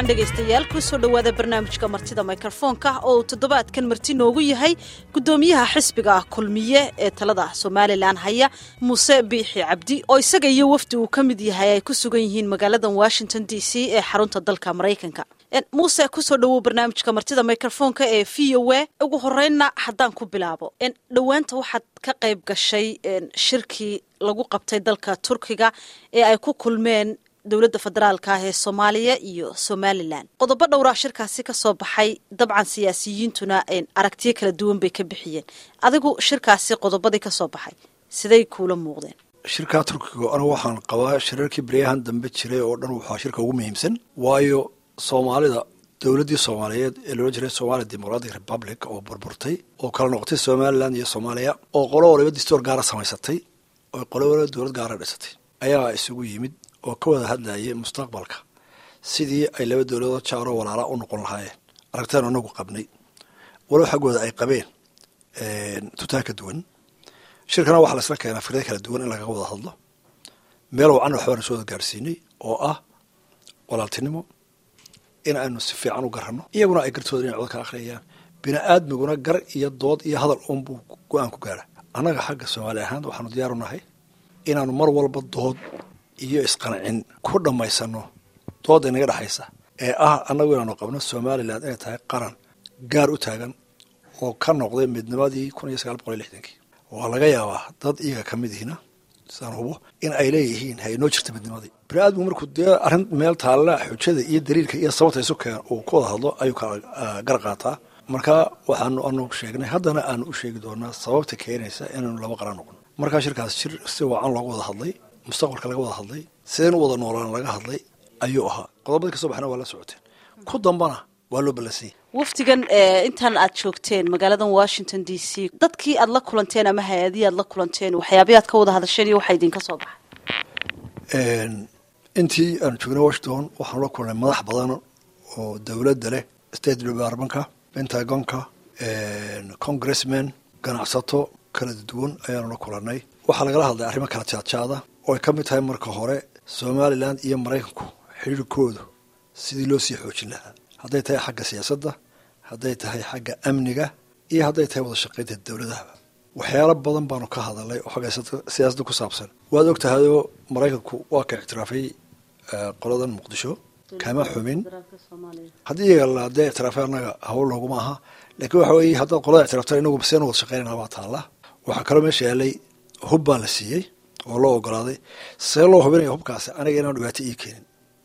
dhegaystayaal kusoo dhowaada barnaamijka martida mikrofoonka oo uu toddobaadkan marti noogu yahay guddoomiyaha xisbiga kulmiye ee talada somalilan haya muuse biixi cabdi oo isaga iyo wafdi uu ka mid yahay ay ku sugan yihiin magaaladan washington d c ee xarunta dalka maraykanka muuse kusoo dhowow barnaamijka martida mikrofoonka ee v o a ugu horeynna haddaan ku bilaabo dhowaanta waxaad ka qayb gashay shirkii lagu qabtay dalka turkiga ee ay ku kulmeen dowladda federaalka ah ee soomaaliya iyo somalilan qodobo dhowraa shirkaasi ka soo baxay dabcan siyaasiyiintuna aragtiyo kala duwan bay ka bixiyeen adigu shirkaasi qodobadii ka soo baxay siday kuula muuqdeen shirkaa turkiga anigu waxaan qabaa shirarkii baryahan dambe jiray oo dhan waxaa shirka ugu muhiimsan waayo soomaalida dowladdii soomaaliyeed ee loola jiray somalia democratic republic oo burburtay oo kala noqotay somalilan iyo soomaaliya oo qolo waliba distoor gaara samaysatay oo qolo waliba dowlad gaara dhisatay ayaa isugu yimid oo ka wada hadlayay mustaqbalka sidii ay laba dowladood jaaroo walaala u noqon lahaayeen aragtaan anagu qabnay walow xaggooda ay qabeen tutaan ka duwan shirkana waxaa laisla keenaa fikrada kala duwan in laga wada hadlo meel wacan waxbaanu soo wada gaarsiinay oo ah walaaltinimo in aynu si fiican u garanno iyaguna ay gartooda inay cod ka akhriyayaan bini aadmiguna gar iyo dood iyo hadal uunbuu go-aan ku gaara annaga xagga soomaali ahaan waxaanu diyaaru nahay inaanu mar walba dood iyo isqancin ku dhammaysano dooda inaga dhexaysa ee ah annagu inaanu qabno somalilan inay tahay qaran gaar u taagan oo ka noqday midnimadii kun iyo sagaal boqol iyo lixdankii waa laga yaabaa dad iyaga ka mid ihina sidaan hubo in ay leeyihiin ha inoo jirta midnimadii bini aadmigu markuu dee arrin meel taalla xujada iyo daliilka iyo sababta isu keen uu ku wada hadlo ayuu kala gar qaataa marka waxaanu anu sheegnay haddana aanu u sheegi doonaa sababta keenaysa inaynu laba qaran noqono markaa shirkaas shir si wacan looga wada hadlay mustaqbalka laga wada hadlay sideen u wada noolaan laga hadlay ayuu ahaa qodobadii kasoo baxna waa la socoteen ku dambana waa loo ballansanyay wafdigan intaan aad joogteen magaaladan washington d c dadkii aad la kulanteen ama hay-adihii aad la kulanteen waxyaabii aad ka wada hadasheen iyo waxaa idinka soo baxay intii aanu joognay washington waxaanu la kulnay madax badan oo dowladda leh state departmentka pentagonka congressmen ganacsato kala duwan ayaanu la kulanay waxaa lagala hadlay arrimo kala jaadjaada oo ay ka mid tahay marka hore somalilan iyo maraykanku xiriirkoodu sidii loo sii xoojin lahaa hadday tahay xagga siyaasadda hadday tahay xagga amniga iyo hadday tahay wada shaqaynta dowladahaba waxyaalo badan baanu ka hadalnay oo xagga siyaasadda ku saabsan waad og tahayoo maraykanku waa ka ictiraafay qoladan muqdisho kama xumin haddii iyaga la dee ictiraafay annaga hawl looguma aha laakiin waxa weeye haddaad qolada ictiraaftan inagu seen wada shaqaynana baa taalla waxaa kaloo meesha yaalay hub baa la siiyey oo loo ogolaaday see loo hubinaya hubkaasi aniga inaanu dhibaato ii keenin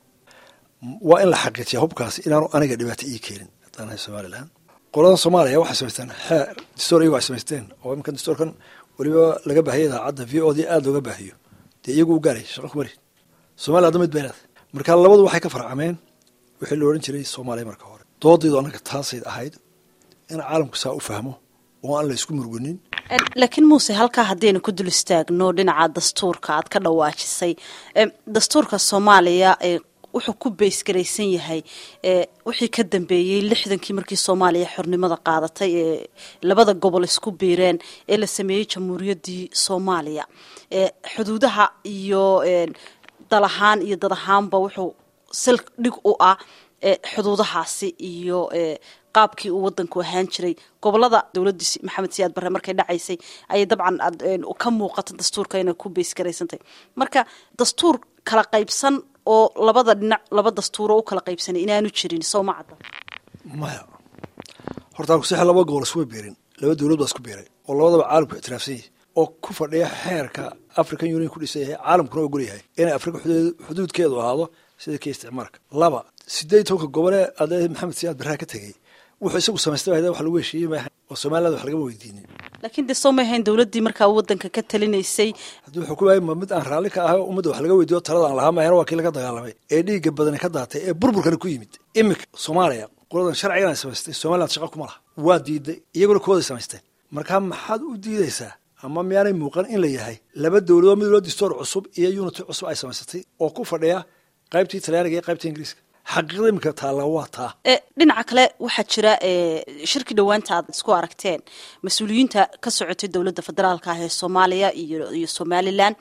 waa in la xaqiijiya hubkaasi inaanu aniga dhibaato ii keenin haddaanahay somalilan qoladan soomaaliya waxay samaysteen xeer distoor iyagu ay samaysteen oo iminkan distoorkan weliba laga baahiyay idaacadda v o d aada looga baahiyo dee iyagu u gaaraya shaqa ku mari somaliya hadda mid bay leedahay marka labadu waxay ka farcameen wixii la odhan jiray soomaaliya marka hore doodaydu annaga taasayd ahayd in caalamku saa u fahmo oo aan la isku murgunin laakiin muuse halkaa haddaynu ku dul istaagno dhinaca dastuurka aad ka dhawaajisay dastuurka soomaaliya wuxuu ku baysgaraysan yahay wixii ka dambeeyey lixdankii markii soomaaliya xornimada qaadatay ee labada gobol isku biireen ee la sameeyey jamhuuriyaddii soomaaliya xuduudaha iyo dal ahaan iyo dad ahaanba wuxuu sal dhig u ah xuduudahaasi iyo qaabkii uu wadanku ahaan jiray gobolada dowladii maxamed siyaad barre markay dhacaysay ayay dabcan ka muuqata dastuurka inay ku baysgaraysantahy marka dastuur kala qaybsan oo labada dhinac laba dastuuro u kala qaybsanay inaanu jirin soo ma cadda maya horta kuseexa laba gobol iskuma beerin laba dowlad baa isku beeray oo labadaba caalamku ictiraafsan yahay oo ku fadhiya xeerka african union ku dhisan yahay caalamkuna ogol yahay inay afrika xuduudkeedu ahaado sida kii isticmaalka laba sideed tobanka gobolee adee maxamed siyaad barraa ka tegey wuxuu isagu samaystay wax lagu heshiiyey maaha oo somaliland wax lagama weydiinin laakiin dee soo ma ahayn dowladdii markaa wadanka ka talinaysay haddii wuxuu ku waayay ma mid aan raalli ka ahay oo ummadda wax laga weydiiyo talada aan lahaa maahana waa kii laga dagaalamay ee dhiigga badani ka daatay ee burburkana ku yimid iminka soomaaliya qoladan sharcigan ay samaystay somaliland shaqa kuma laha waa diiday iyaguna kuwooday samaysteen markaa maxaad u diidaysaa ama miyaanay muuqan in la yahay laba dowladoo mid loo distoor cusub iyo unity cusub ay samaysatay oo ku fadhiya qaybtii talyaaniga iyo qaybtii ingiriiska xaqiiqda iminka taalla waa taa dhinaca kale waxaa jira shirkii dhowaanta aad isku aragteen mas-uuliyiinta ka socotay dowladda federaalka ah ee soomaaliya iyo somalilan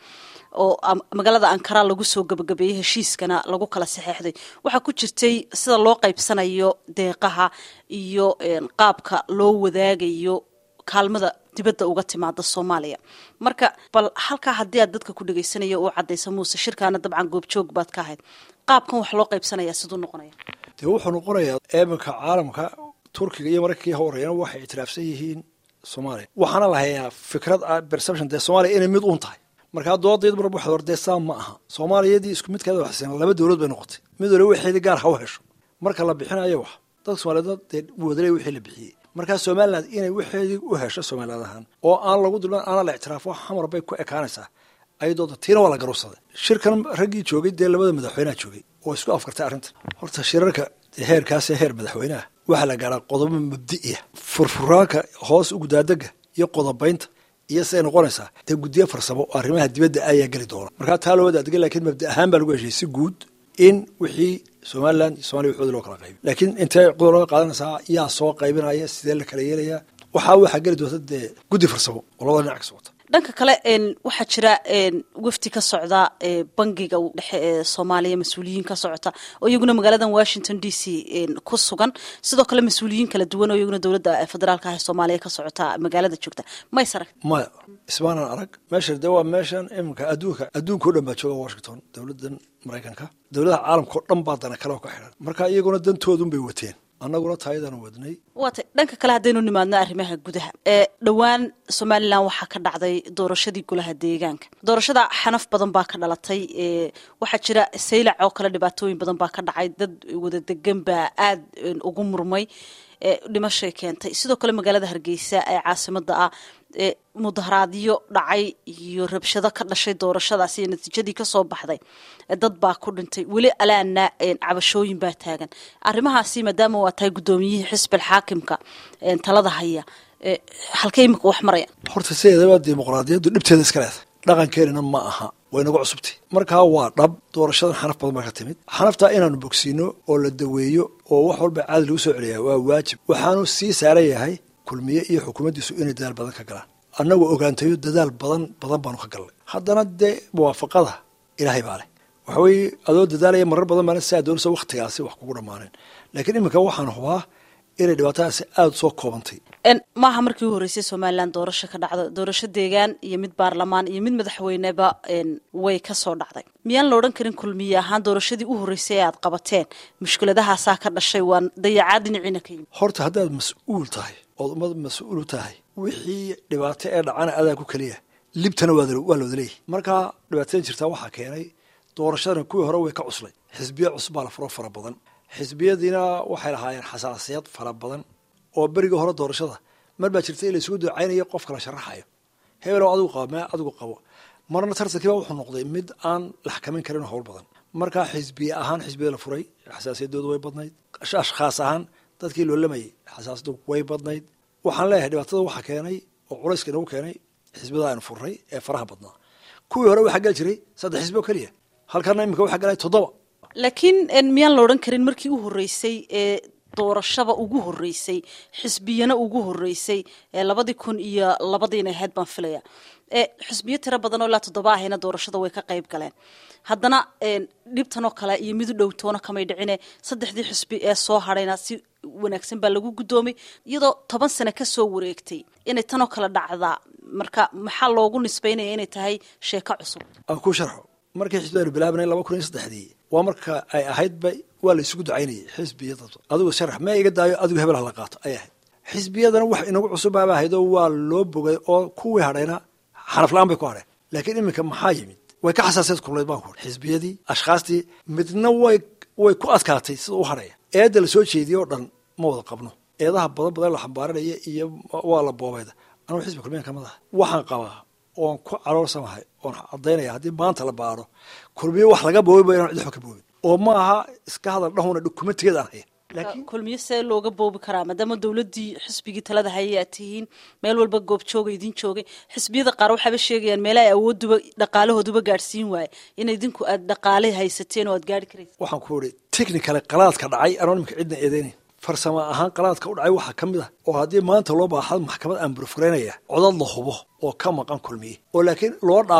oo magaalada ankara lagu soo gabagabeeyey heshiiskana lagu kala saxeexday waxaa ku jirtay sida loo qaybsanayo deeqaha iyo qaabka loo wadaagayo kaalmada dibadda uga timaada soomaaliya marka bal halkaa haddii aad dadka ku dhegeysanaya uu cadaysa muuse shirkaana dabcan goobjoog baad ka ahayd qaabkan wax loo qaybsanaya siduu noqonaya dee wuxuu noqonayaa eeminka caalamka turkiga iyo maraykanka horeeyana waxay ictiraafsan yihiin soomaaliya waxaana la hayaa fikrad perception dee soomaaliya inay mid uun tahay markaa doodayd mar waxaad hor dee saa ma aha soomaaliyadii isku midkeeda waxsan laba dowlad bay noqotay mid waliba waxeedii gaar ha u hesho marka la bixinayo wax dadka soomaaliyed dee wadaley wixii la bixiyey markaa somaliland inay waxeedii u hesho somaliland ahaan oo aan lagu dulman aana la ictiraafo xamar bay ku ekaanaysaa ayadooda tiina waa la garuursaday shirkan raggii joogay dee labada madaxweyneha joogay oo isku afkartay arrintan horta shirarka heerkaasee heer madaxweyneha waxaa la gaaraa qodobo mabdi'iya furfuraanka hoos ugudaadega iyo qodobaynta iyo siday noqonaysaa dee guddiyo farsamo oo arrimaha dibadda ayaa geli doona markaa taa loo wadaadega lakiin mabdi ahaan baa lagu heshay si guud in wixii somaliland iyo somaliya waxoodi loo kala qaybi laakiin intee qodob looga qaadanaysaa yaa soo qaybinaya sidee la kala yeelayaa waxaa waxaa geli doonta dee guddi farsamo oo labada dhinac ka socota dhanka kale waxaa jira wafdi ka socda bangiga dhexe ee soomaaliya mas-uuliyiin ka socota oo iyaguna magaaladan washington d c ku sugan sidoo kale mas-uuliyiin kala duwan oo iyaguna dowladda federaalka ah ee soomaaliya ka socota magaalada joogta mays arag maya ismaanan arag meesha dee waa meeshan iminka adduunka adduunka o dhan baa jooga washington dowladdan maraykanka dowladaha caalamka oo dhan baa dana kale oo ka xidhan marka iyaguna dantoodun bay wateen annaguna taayadaan wadnay waatay dhanka kale haddaynu nimaadno arrimaha gudaha ee dhowaan somalilan waxaa ka dhacday doorashadii golaha deegaanka doorashada xanaf badan baa ka dhalatay waxaa jira saylac oo kale dhibaatooyin badan baa ka dhacay dad wada degan baa aada ugu murmay dhimashay keentay sidoo kale magaalada hargeysa ee caasimada ah mudaharaadyo dhacay iyo rabshado ka dhashay doorashadaas iyo natiijadii kasoo baxday dad baa ku dhintay weli alaana cabashooyin baa taagan arrimahaasi maadaama waa tahay guddoomiyihii xisbil xaakimka talada haya halkay imika wax marayaan horta sideedaba dimuqraadiyaddu dhibteeda iska leedahay dhaqankeenina ma aha way nagu cusubtay markaa waa dhab doorashadan xanaf badan baa ka timid xanaftaa inaanu bogsiino oo la daweeyo oo wax walba caadi lagu soo celiyaa waa waajib waxaanu sii saaran yahay kulmiye iyo xukuumaddiisu inay dadaal badan ka galaan annagoo ogaantayo dadaal badan badan baanu ka galnay haddana dee muwaafaqada ilaahay baa leh waxa weeye adoo dadaalaya marar badan baana saa doonaysa waktigaasi wax kugu dhammaaneen laakiin iminka waxaan hubaa inay dhibaatadaasi aada soo koobantay maaha markii u horreysay somalilan doorasho ka dhacdo doorasho deegaan iyo mid baarlamaan iyo mid madaxweyneba way ka soo dhacday miyaan la odhan karin kulmiye ahaan doorashadii u horreysay ee aad qabateen mushkiladahaasaa ka dhashay waa dayacaad dhinaciina ka yimid horta haddaad mas-uul tahay ood ummad mas-uulu tahay wixii dhibaato ee dhacana adaa ku keliya libtana waa la wada leeyahy markaa dhibaatada jirtaa waxaa keenay doorashadana kuwii hore way ka cuslay xisbiya cusub baa la furo fara badan xisbiyadiina waxay lahaayeen xasaasiyad fara badan oo berigii hore doorashada mar baa jirta in la isugu ducaynayo qofka la sharaxayo hebelow adigu qabo mee adigu qabo marna tartankiiba wuxuu noqday mid aan la xakamin karin howl badan markaa xisbiye ahaan xisbiyada la furay xasaasiyadoodu way badnayd ashkhaas ahaan dadkii loolamayay xasaasiyadu way badnayd waxaan leeyahay dhibaatada waxaa keenay oo culayska inagu keenay xisbiyada aynu furray ee faraha badnaa kuwii hore waxaa geli jiray saddex xisbi oo keliya halkana imika waxaa galay toddoba laakiin miyaan la odhan karin markii u horreysay ee doorashaba ugu horreysay xisbiyana ugu horreysay ee labadii kun iyo labadiina ahayd baan filaya xisbiyo tiro badan oo ilaa toddoba ahayna doorashada way ka qayb galeen haddana dhibtanoo kale iyo mid u dhowtoona kamay dhicine saddexdii xisbi ee soo hadhayna si wanaagsan baa lagu guddoomay iyadoo toban sane kasoo wareegtay inay tanoo kale dhacdaa marka maxaa loogu nisbaynaya inay tahay sheeko cusub aan ku sharxo markii xisbiyanu bilaabanay laba kun iyo saddexdii waa marka ay ahaydba waa la isugu ducaynayay xisbiyada adigu sharax mee iga daayo adigu hebel hala qaato ay ahayd xisbiyadana wax inagu cusubbaaba ahaydoo waa loo bogay oo kuwii hadhayna xanaf la-aan bay ku hadheen laakiin iminka maxaa yimid way ka xasaasiyad kulnayd baan ku xisbiyadii ashkhaastii midna way way ku adkaatay sida u hadhaya eedda la soo jeediyey oo dhan ma wada qabno eedaha badan badan la xambaaranaya iyo waa la boobayda anugu xisbi kulmiyan kamid aha waxaan qabaa oon ku caloorsamahay oon caddaynaya haddii maanta la baaro kulmiye wax laga boobiba inaan cid waxba ka boobin oo ma aha iska hadal dhahuna dokumentigeed aan haya kulmiye see looga boobi karaa maadaama dowladdii xisbigii talada hayay aad tihiin meel walba goobjooga idin joogay xisbiyada qaar waxaaba sheegayaan meela ay awooduba dhaqaalahooduba gaadhsiin waaye in idinku aad dhaqaale haysateen oo aad gaari karaysa waxaan ku ihi technicale qalaadka dhacay anoo nimka cidna eedeynayn farsamo ahaan qalaadka u dhacay waxaa ka mid ah oo haddii maanta loo baaxad maxkamad aan burfuraynaya codad la hubo oo ka maqan kulmiye oo laakiin loo dhaafay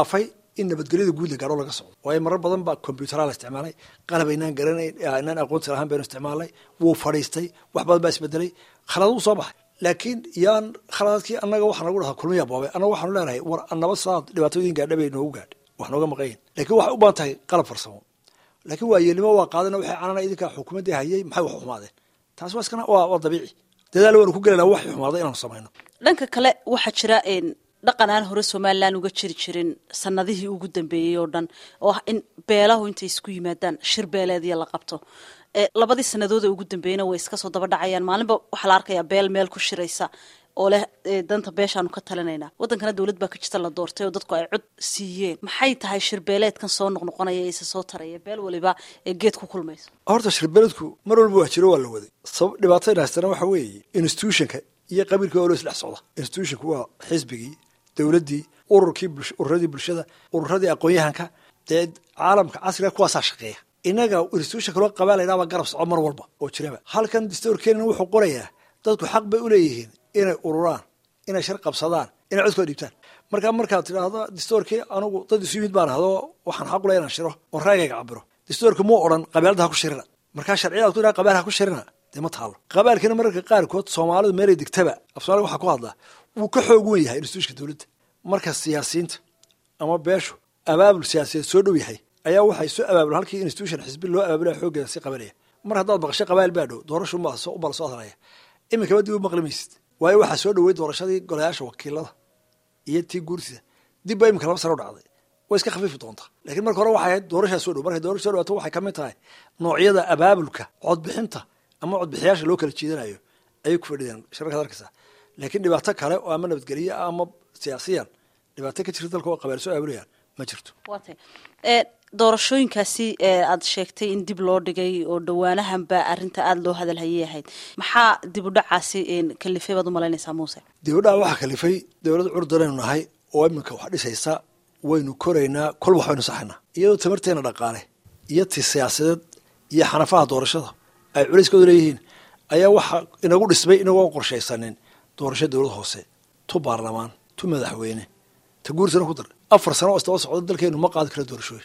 in nabadgelyada guud la gaadho laga socdo waayo marar badan baa combyutera la isticmaalay qalab aynaan garanayn aynaan aqoonti lahaan baynu isticmaalnay wuu fadhiistay wax badan baa isbedelay khalad uu soo baxay laakiin yaan khaladaadkii annaga waxaa nagu dhahaa kulmiya boobay annaga waxaanu leenahay war nabad saad dhibaatooyin gaadha bay noogu gaadhay wax nooga maqayin lakiin waxay u baahan tahay qalab farsamo laakiin waayeelnimo waa qaadana waxay canana idinkaa xukuumaddii hayay maxay wax xumaadeen taas waa iskana waa waa dabiici dadaal waanu ku gelayna waxay xumaaday inaanu samayno dhanka kale waxaa jira dhaqan aan hore somalilan uga jiri jirin sanadihii ugu dambeeyey oo dhan oo ah in beelahu intay isku yimaadaan shir beeleediya la qabto labadii sanadood ee ugu dambeeyena way iska soo daba dhacayaan maalinba waxaa la arkayaa beel meel ku shiraysa oo leh danta beeshaanu ka talinaynaa waddankana dowlad baa ka jirta la doortay oo dadku ay cod siiyeen maxay tahay shirbeeleedkan soo noqnoqonaya isa soo taraya beel waliba ee geed ku kulmayso horta shirbeeledku mar walba waa jiro waa la waday sabab dhibaatayna haystana waxa weeye institutionka iyo qabiilka oo loo isdhex socda institutionku waa xisbigii dowladdii ururkii ururadii bulshada ururadii aqoon-yahanka dee caalamka casriga kuwaasaa shaqeeya inaga institutionka loo qabaalaynaaba garab soco mar walba oo jiraba halkan distoorkeenina wuxuu qorayaa dadku xaq bay uleeyihiin inay ururaan inay shar qabsadaan inay codkooda dhiibtaan markaa markaad tidhaahdo distoorkii anugu dad isu yimid baan ahdo waxaan xaq ule inaan shiro oo raagayga cabiro distoorka muu odhan qabaalada ha ku shirina markaa sharciyadaad ku dhaha qabaal ha ku shirina dee ma taalo qabaalkina mararka qaarkood soomaalidu meelay degtaba af somalia waxaa ku hadlaa wuu ka xoog wen yahay institutionka dowladda marka siyaasiyiinta ama beeshu abaabul siyaasiyeed soo dhow yahay ayaa waxay soo abaabul halkii institution xisbi loo abaabulaya xooggeeda si qabanaya mar haddaad maqasho qabaal baa dhow doorashu ubala soo hadlaya iminkaba dib u maqli maysid waayo waxaa soo dhowey doorashadii golayaasha wakiilada iyo tii guurtida dib baa iminka laba sano u dhacday way iska khafiifi doontaa lakiin marka hore waxay ahayd doorashaa soo dhow markay doorasha so dhawaato waxay kamid tahay noocyada abaabulka codbixinta ama codbixiyaasha loo kala jiidanayo ayay ku fadhideen shirarkaad arkaysaa laakiin dhibaato kale oo ama nabadgelye ama siyaasiyan dhibaato ka jirta dalka oo qabaal soo aabulayaan ma jirto watay doorashooyinkaasi aad sheegtay in dib loo dhigay oo dhawaanahanba arrinta aada loo hadalhayay ahayd maxaa dib u dhacaasi kalifay baad umalaynaysaa muuse dib u dhaca waxaa kalifay dowlad curdanaynu nahay oo iminka wax dhisaysa waynu koraynaa kol wax baynu saxaynaa iyadoo tamarteena dhaqaale iyo ti siyaasadeed iyo xanafaha doorashada ay culayskooda leeyihiin ayaa waxaa inagu dhismay inagoo qorshaysanin doorasho dowlad hoose tu baarlamaan tu madaxweyne ta guursana ku dar afar sano oo istaba socdo dalkeenu ma qaadi kara doorashooyin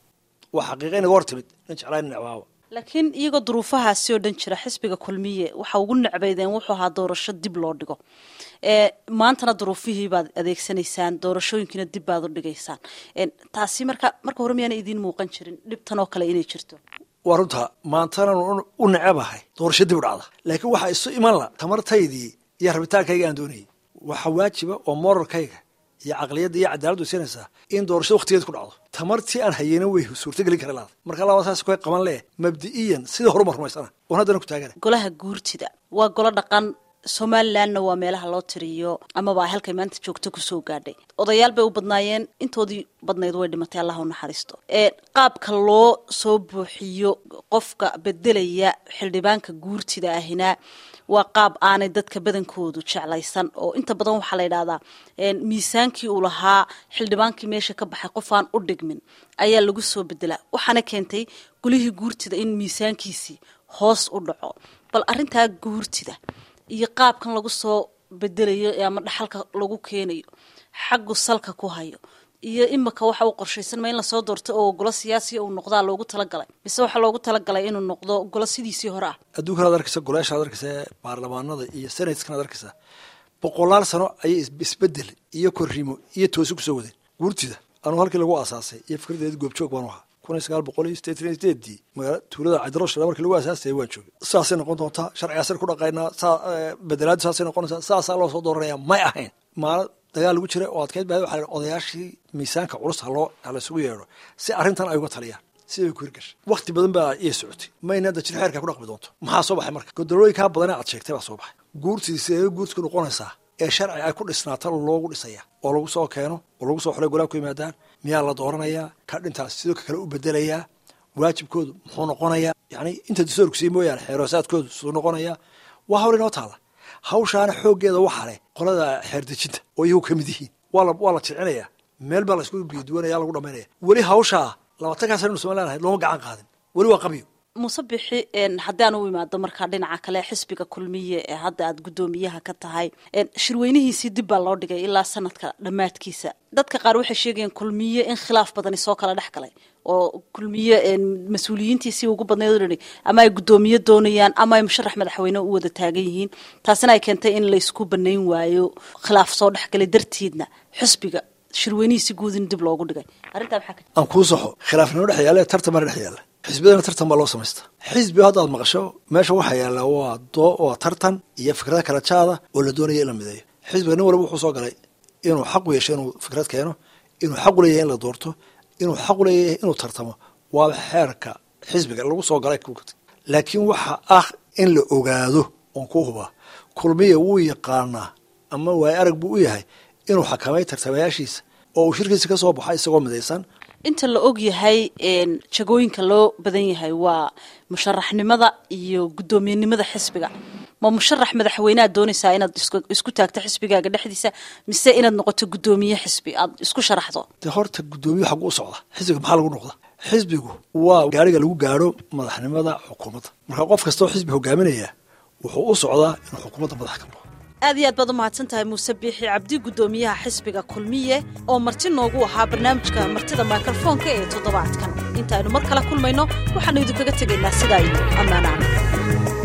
waa xaqiiqa inaga hor timid nin jeclaan necbaaba laakiin iyagoo duruufahaasi oo dhan jira xisbiga kulmiye waxa ugu necbaydeen wuxuu ahaa doorasho dib loo dhigo maantana duruufihii baad adeegsanaysaan doorashooyinkiina dib baad u dhigaysaan taasi marka marka hore miyaana idiin muuqan jirin dhibtan oo kale inay jirto waa runta maantana u necebahay doorasho dib u dhacda laakiin waxaa isu iman la tamartaydii iyo rabitaankayga aan doonayay waxaa waajiba oo moralkayga iyo caqliyadda iyo cadaaladdu siinaysaa in doorashada waktigeed ku dhacdo tamartii aan hayeyna way suurtagelin kara laada marka laba saas koy qaban leh mabdi'iyan sida horuma rumaysana oon haddana ku taagana golaha guurtida waa golo dhaqan somalilanna waa meelaha loo tiriyo amaba ay halkay maanta joogto kusoo gaadhay odayaal bay u badnaayeen intoodii badnayd way dhimatay allah u naxariisto qaabka loo soo buuxiyo qofka bedelaya xildhibaanka guurtida ahina waa qaab aanay dadka badankoodu jeclaysan oo inta badan waxaa la yidhahdaa miisaankii uu lahaa xildhibaankii meesha ka baxay qof aan u dhigmin ayaa lagu soo bedelaa waxaana keentay gulihii guurtida in miisaankiisii hoos u dhaco bal arrintaa guurtida iyo qaabkan lagu soo bedelayo ama dhaxalka lagu keenayo xaggu salka ku hayo iyo imika waxa uu qorshaysanma in lasoo doorto oo golo siyaasiya uu noqdaa loogu talagalay mise waxaa loogu talagalay inuu noqdo golo sidiisii hore ah adduunkanaad arkaysa golayaashaad arkaysa baarlamaanada iyo senateskanaad arkaysaa boqolaal sano ayay isbedel iyo korrimo iyo toosi kusoo wadeen guurtida anuu halkii lagu aasaasay iyo fikradeedi goobjoog baanu ahaa kun iyo sagaal boqol iyo sideetan iyo sideedii magaala tuulada cabdirashid markii lagu aasaasayay waan joogay saasay noqon doontaa sharcigaasaynu ku dhaqaynaa saa bedelaadu saasay noqonaysaa saasaa loo soo dooranaya may ahayn maala dagaal lagu jiray oo adkeyd baa waxaa odayaashii miisaanka culus haloo halaysugu yeedho si arrintan ay uga taliyaan siday ku hirgashay wakti badan baa iya socotay mayna hadda jir xeerkaa ku dhaqmi doonto maxaa soo baxay marka godolooyinkaa badane aad sheegtay baa soo baxay guurtii sidee guurtiku noqonaysaa ee sharci ay ku dhisnaata loogu dhisaya oo lagu soo keeno oo lagu soo xolay golaa ku yimaadaan miyaa la dooranayaa ka dhintaas sidoo kale u bedelayaa waajibkoodu muxuu noqonayaa yani inta dastoorku sii mooyaane xeeroosaadkoodu suu noqonayaa waa hawl inoo taala hawshaana xooggeeda waxaa leh qolada xeerdejinta oo iyagu ka mid yihiin waa waa la jilcinayaa meel baa la isku biyaduwanaya lagu dhamaynaya weli hawshaa labaatankaa sana inu somalilan ahayd looma gacan qaadin weli waa qabyo muuse bixi haddii aan u imaado markaa dhinaca kale xisbiga kulmiye ee hadda aad guddoomiyaha ka tahay shirweynihiisii dib baa loo dhigay ilaa sanadka dhammaadkiisa dadka qaar waxay sheegayeen kulmiye in khilaaf badani soo kala dhex galay oo kulmiye mas-uuliyiintiisii ugu badnayd ama ay guddoomiye doonayaan ama ay musharax madaxweyne u wada taagan yihiin taasina ay keentay in laysku banayn waayo khilaaf soo dhexgalay darteedna xisbiga shirweynihiisi guud in dib loogu dhigay arrintaa maxaa aan kuu saxo khilaafnimo dhex yaala tartan bana dhex yaala xisbiyadana tartan baa loo samaysta xisbi haddaad maqasho meesha waxaa yaalla waa doo waa tartan iyo fikrada kala jaada oo la doonaya in la mideeyo xisbiga nin walba wuxuu soo galay inuu xaq u yeesho inuu fikrad keeno inuu xaq u leeyahay in la doorto inuu xaq u leeyahay inuu tartamo waa xeerka xisbiga lagu soo galay laakiin waxa ah in la ogaado oon ku hubaa kulmiya wuu yaqaanaa ama waay arag buu u yahay inuu xakamay tartamayaashiisa oo uu shirkiisa ka soo baxo isagoo midaysan inta la og yahay jagooyinka loo badan yahay waa musharaxnimada iyo guddoomiyenimada xisbiga ma musharax madaxweynead doonaysaa inaad isku taagto xisbigaaga dhexdiisa mise inaad noqoto guddoomiye xisbi aad isku sharaxdo de horta guddoomiye xagu u socda xisbiga maxaa lagu noqda xisbigu waa gaariga lagu gaaro madaxnimada xukuumadda marka qof kastoo xisbi hogaaminaya wuxuu u socdaa inuu xukuumadda madax ka noqdo aad iyo aad baad u mahadsan tahay muuse biixi cabdi guddoomiyaha xisbiga kulmiye oo marti noogu ahaa barnaamijka martida mikrofoonka ee toddobaadkan intaaynu mar kale kulmayno waxaanu idinkaga tegaynaa sidaa iyo ammaanaana